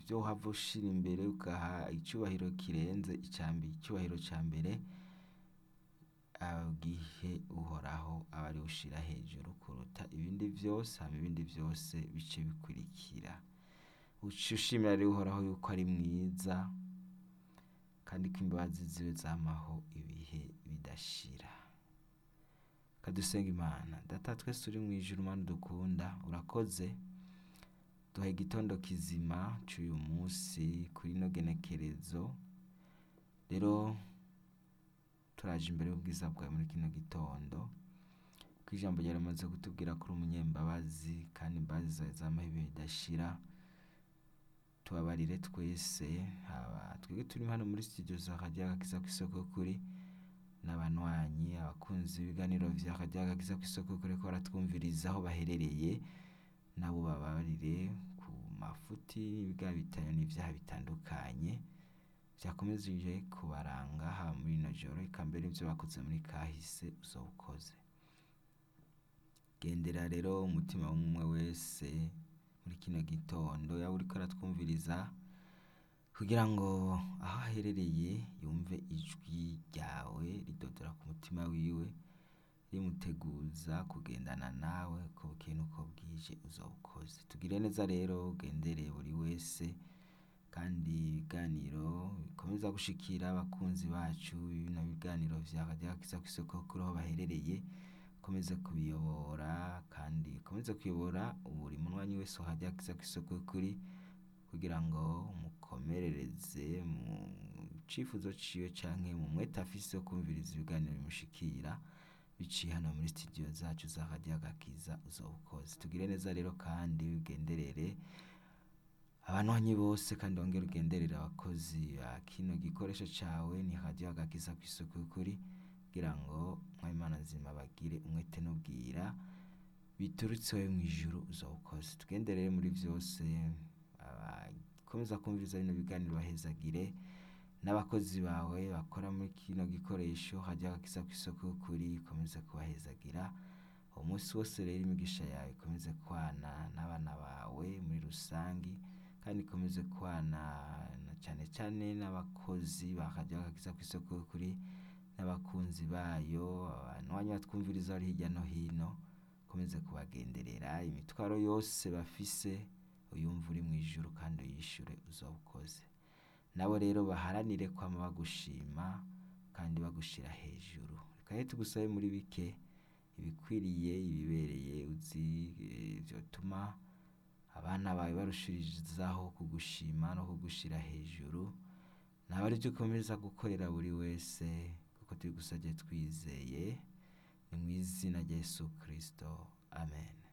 ivyo uhava ushira imbere ugaha icubahiro kirenze icambi icubahiro ca mbere gihe uhoraho aba ariwe ushira hejuru kuruta ibindi vyose hama ibindi vyose bice bikurikira uce ushimira rero uhoraho yuko ari mwiza kandi ko imbabazi ziwe zamaho ibihe bidashira kadusenga imana data twese uri mw'ijuru mana dukunda urakoze duha igitondo kizima c'uyu musi kuri ino genekerezo rero turaje imbere y'ubwiza bwawe muri kino gitondo ko ijambo ryawe rimaze kutubwira ko uri umunyembabazi kandi imbabazi zawe zamaho ibihe bidashira tubabarire twese haba twebwe turi hano muri studio za radiyo agakiza kw'isoko kuri n'abanywanyi abakunzi b'ibiganiro vya radiyo agakiza kw'isoko kuri ko baratwumviriza aho baherereye nabo babarire ku mafuti n'ibigabitanye n'ivyaha bitandukanye vyakomeje kubaranga haba muri ino joro eka mbere n'ivyo bakoze muri kahise uzowukoze gendera rero umutima w'umwe wese muri kino gitondo yaba uriko aratwumviriza kugira ngo aho aherereye yumve ijwi ryawe ridodora ku mutima wiwe rimuteguza kugendana nawe uko bukeye n'uko bwije uzowukoze tugire neza rero ugendereye buri wese kandi ibiganiro bikomeza gushikira abakunzi bacu bino biganiro vya radiyo agakiza kw'isoko kuri aho baherereye ukomeze kubiyobora kandi ukomeze kuyobora buri munywanyi wese wa radiyo agakiza kw'isoko kuri kugira ngo mukomerereze mu cifuzo ciwe canke mu mwete afise wo kwumviriza ibiganiro bimushikira biciye hano muri studio zacu za radiyo agakiza uzowukoze tugire neza rero kandi ugenderere abanywanyi bose kandi wongere ugenderere abakozi ba kino gikoresho cawe ni radiyo agakiza kw'isoko y'ukuri kugira ngo Imana nzima bagire umwete n'ubwira biturutse wewe mw'ijuru uzowukoze tugenderere muri vyose abakomeza kumviriza bino biganiro bahezagire n'abakozi bawe bakora muri kino gikoresho radiyo agakiza kw'isoko y'ukuri ikomeze kubahezagira uwo munsi wose rero imigisha yawe ikomeze kwana n'abana bawe muri rusangi kandi ikomeze kwana na cane cane n'abakozi ba radiyo agakiza kw'isoko y'ukuri n'abakunzi bayo abanywanyi batwumviriza bari hirya no hino ukomeze kubagenderera imitwaro yose bafise uyumve uri mw'ijuru kandi uyishure uzowukoze nabo rero baharanire kwama bagushima kandi bagushira hejuru reka rero tugusabe muri bike ibikwiriye ibibereye uzi vyotuma abana bawe barushirizaho kugushima no kugushira hejuru nawe arivyo ukomeza gukorera buri wese kuko tubigusavye twizeye ni mw'izina rya Yesu Kristo amen